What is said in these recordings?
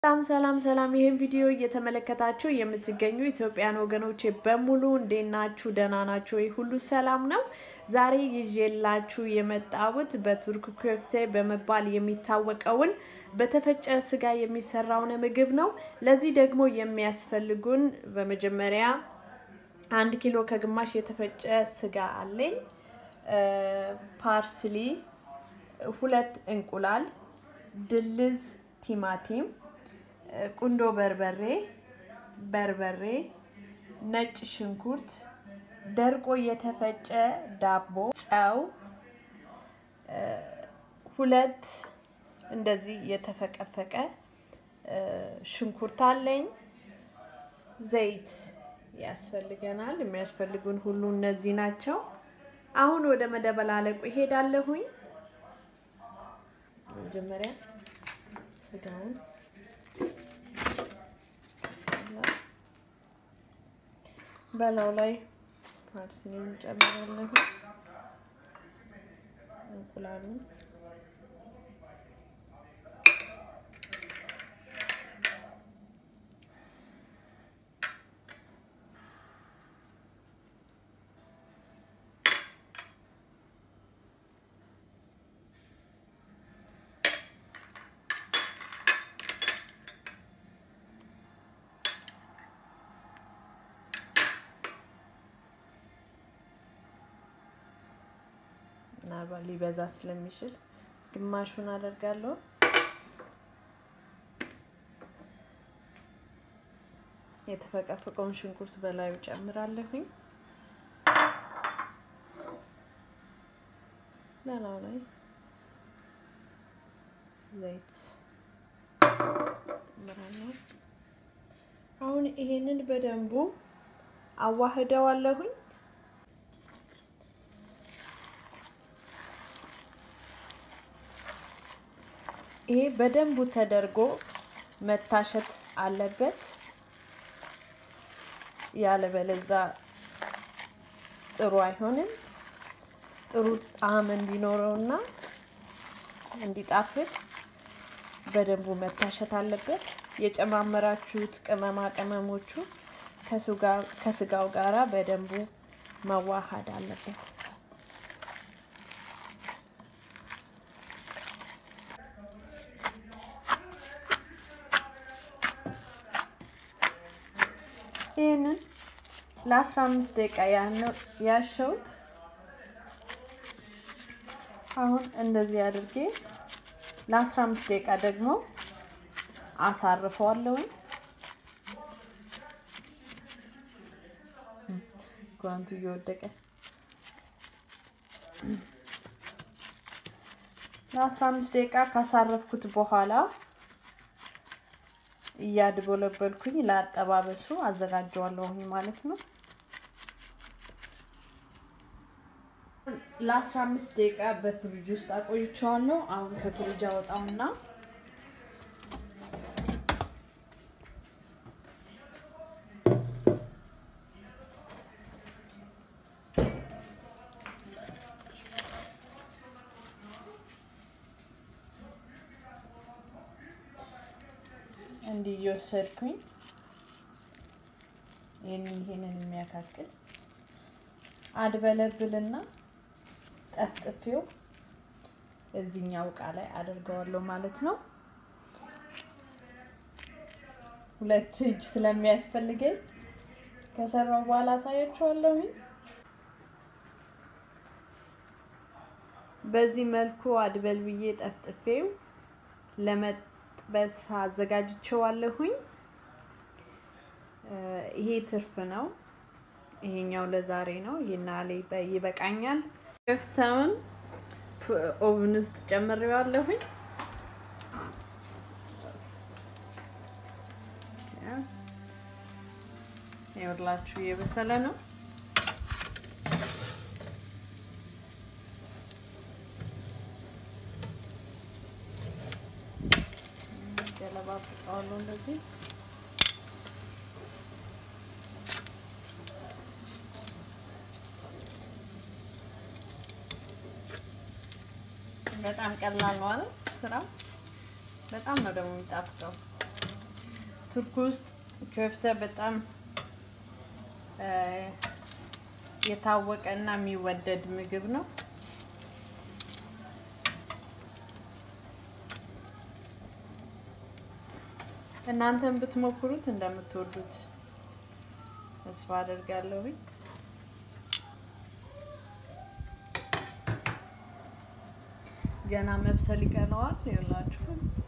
ሰላም ሰላም ሰላም። ይህን ቪዲዮ እየተመለከታችሁ የምትገኙ ኢትዮጵያን ወገኖቼ በሙሉ እንዴት ናችሁ? ደህና ናችሁ ወይ? ሁሉ ሰላም ነው? ዛሬ ይዤላችሁ የመጣሁት በቱርክ ኩፍቴ በመባል የሚታወቀውን በተፈጨ ስጋ የሚሰራውን ምግብ ነው። ለዚህ ደግሞ የሚያስፈልጉን በመጀመሪያ አንድ ኪሎ ከግማሽ የተፈጨ ስጋ አለኝ፣ ፓርስሊ፣ ሁለት እንቁላል፣ ድልዝ፣ ቲማቲም ቁንዶ በርበሬ፣ በርበሬ፣ ነጭ ሽንኩርት፣ ደርቆ የተፈጨ ዳቦ፣ ጨው፣ ሁለት እንደዚህ የተፈቀፈቀ ሽንኩርት አለኝ። ዘይት ያስፈልገናል። የሚያስፈልጉን ሁሉ እነዚህ ናቸው። አሁን ወደ መደበላለቁ ይሄዳለሁኝ። መጀመሪያ ስጋውን በላው ላይ ፓርስሊን እንጨምራለሁ። እንቁላሉ ምናልባት ሊበዛ ስለሚችል ግማሹን አደርጋለሁ። የተፈቀፈቀውን ሽንኩርት በላዩ ጨምራለሁኝ። ሌላው ላይ ዘይት ጨምራለሁ። አሁን ይሄንን በደንቡ አዋህደዋለሁኝ። ይሄ በደንቡ ተደርጎ መታሸት አለበት። ያለበለዛ ጥሩ አይሆንም። ጥሩ ጣዕም እንዲኖረውና እንዲጣፍጥ በደንቡ መታሸት አለበት። የጨማመራችሁት ቅመማ ቅመሞቹ ከስጋው ጋራ በደንቡ መዋሃድ አለበት። ይህንን ለአስራ አምስት ደቂቃ ያሸውት። አሁን እንደዚህ አድርጌ ለአስራ አምስት ደቂቃ ደግሞ አሳርፈዋለሁኝ። ጓንቱ እየወደቀ ለአስራ አምስት ደቂቃ ካሳረፍኩት በኋላ እያድበለበልኩኝ ለአጠባበሱ አዘጋጀዋለሁኝ ማለት ነው። ለአስራ አምስት ደቂቃ በፍሪጅ ውስጥ አቆይቼዋለሁ። አሁን ከፍሪጅ አወጣውና እንዲህ እየወሰድኩኝ ይህንን ይሄንን የሚያካክል አድበለብልና ጠፍጥፌው እዚህኛው እቃ ላይ አድርገዋለሁ ማለት ነው። ሁለት እጅ ስለሚያስፈልገኝ ከሰራው በኋላ አሳያችኋለሁ። በዚህ መልኩ አድበል ብዬ ጠፍጥፌው ለመጥበስ አዘጋጅቼዋለሁኝ። ይሄ ትርፍ ነው። ይሄኛው ለዛሬ ነው። ይሄና ላይ ይበቃኛል። ከፍተውን ኦቭን ውስጥ ጨምሬዋለሁኝ። ይኸውላችሁ እየበሰለ ነው። ገለባብጠዋለሁ እንደዚህ በጣም ቀላል ነው አይደል? ስራው በጣም ነው ደግሞ የሚጣፍጠው። ቱርክ ውስጥ ከፍተ በጣም የታወቀ እና የሚወደድ ምግብ ነው። እናንተም ብትሞክሩት እንደምትወዱት ተስፋ አደርጋለሁ። ገና መብሰል ይቀረዋል። ይኸውላችሁ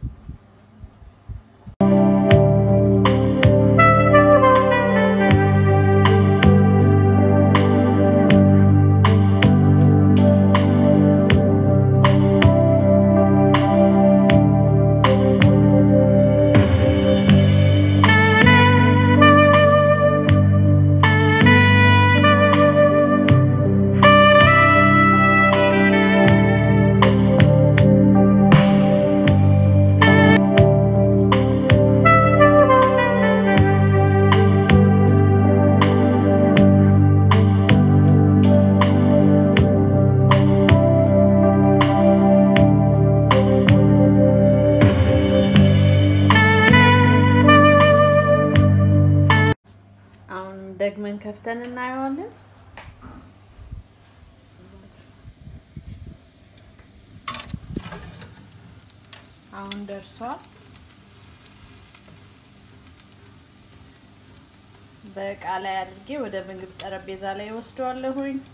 ደግመን ከፍተን እናየዋለን። አሁን ደርሷል። በእቃ ላይ አድርጌ ወደ ምግብ ጠረጴዛ ላይ ወስደዋለሁኝ።